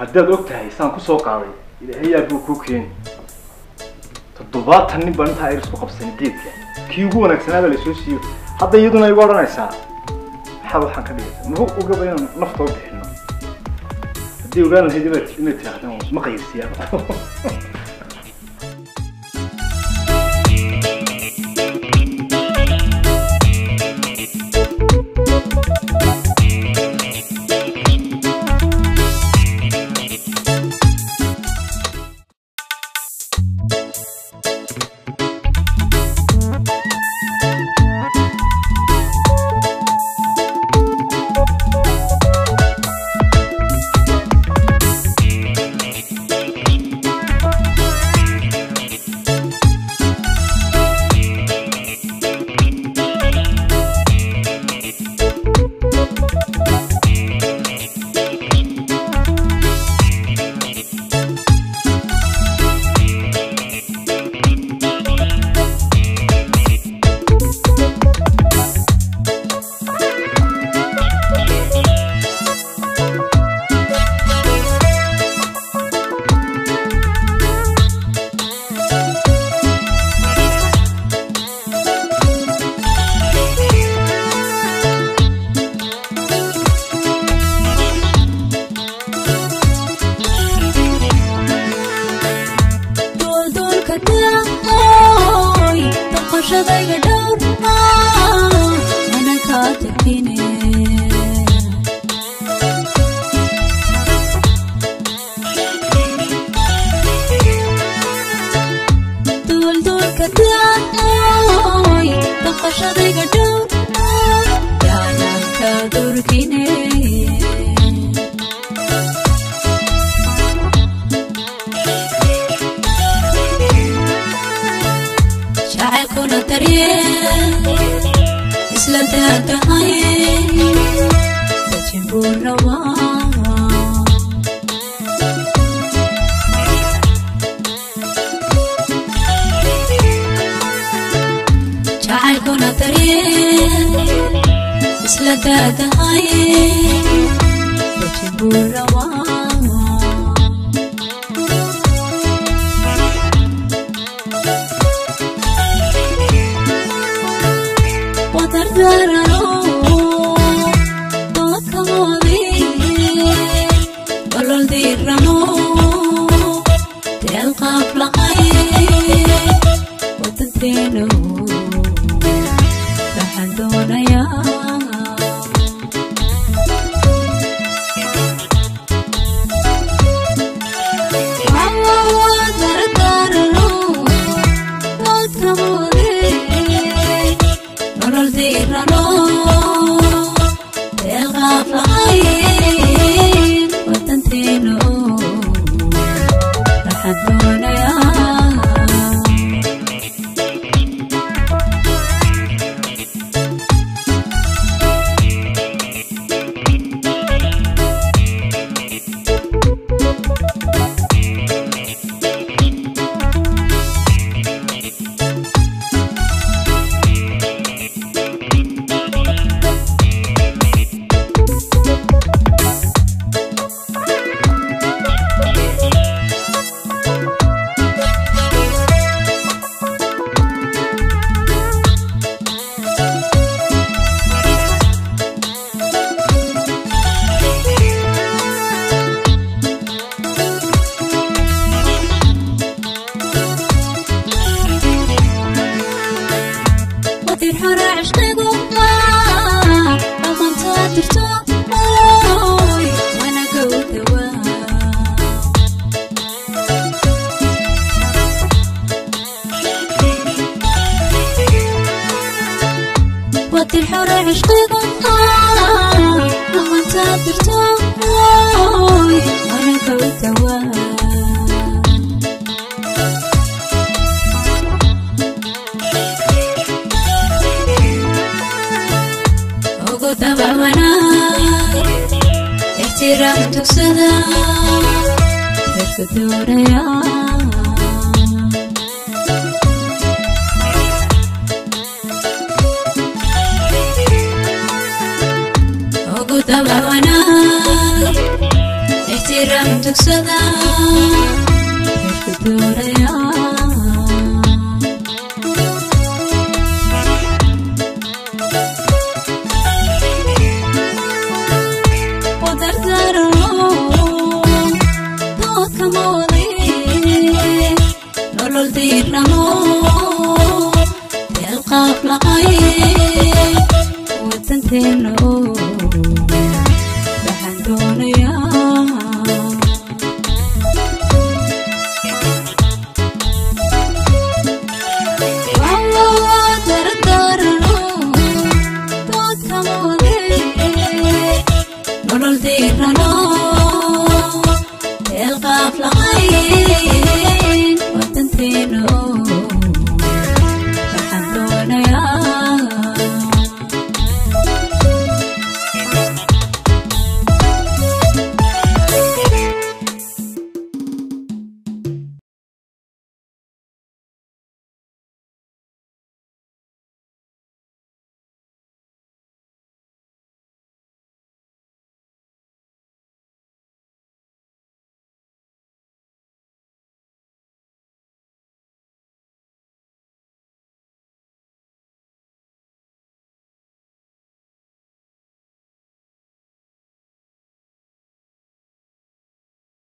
haddaad og tahay saan kusoo qaaday ilaahay aad buu kuu keeni toddobaatan nin baan intaa ayr isku qabsanay geedka kii ugu wanaagsanaaba lasoo siiyo hadda iyaduna igu odhanaysaa maxaad waxaan ka dhigaysa muxuu ogaba inaan naftoo bixino haddii ogaan lahayd inaad inaad tirahdaan ma qayrsiyaa duulduulka daaqooy doqoshadayga dhowrma mana kaa tagine duulduulka daaqooy doqoshadayga dhowrma yaanan kaa durkine jacaylkuna daryeel isla daadahay dajin buu rabaa jacaylkuna daryeel isla daadahay dajin buu rabaa wadardarano doodkamoodi waloldirano deelqaaf laqay wadanteeno waxaan doonayaa wadardarano doodkamoodi nolol diirano deeqaaf laqayn wadanteeno waxaan doonayaa wadir hore cishqigu maa amantaa dirto oy wanaga u dhawaa wadir hore cishqigu maa amantaa dirto oy wanaga u dhawaa ugu dabawana ixtiraam tugsada reerka doonaya ugu dabawana ixtiraam ayaan tugsada heerka dooraya